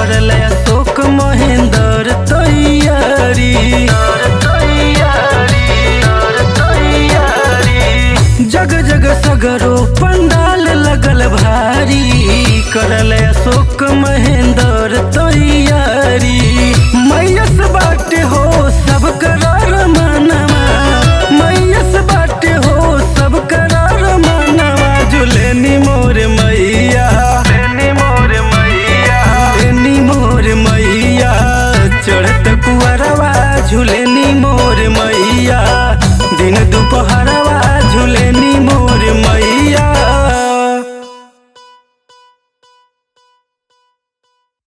करल अशोक महेंद्र तैयारी जग जग सगरो पंडाल लगल भारी करल अशोक महेंद्र तैयारी मैयस बाटे हो सब करार मनवा मैयस बाटे हो सब करार मनवा जुलेनी मोर मैया लेनी मोर मैया लेनी मोर मैया चढ़त कुअरवा झुलेनी मोर मैया दिन दोपहर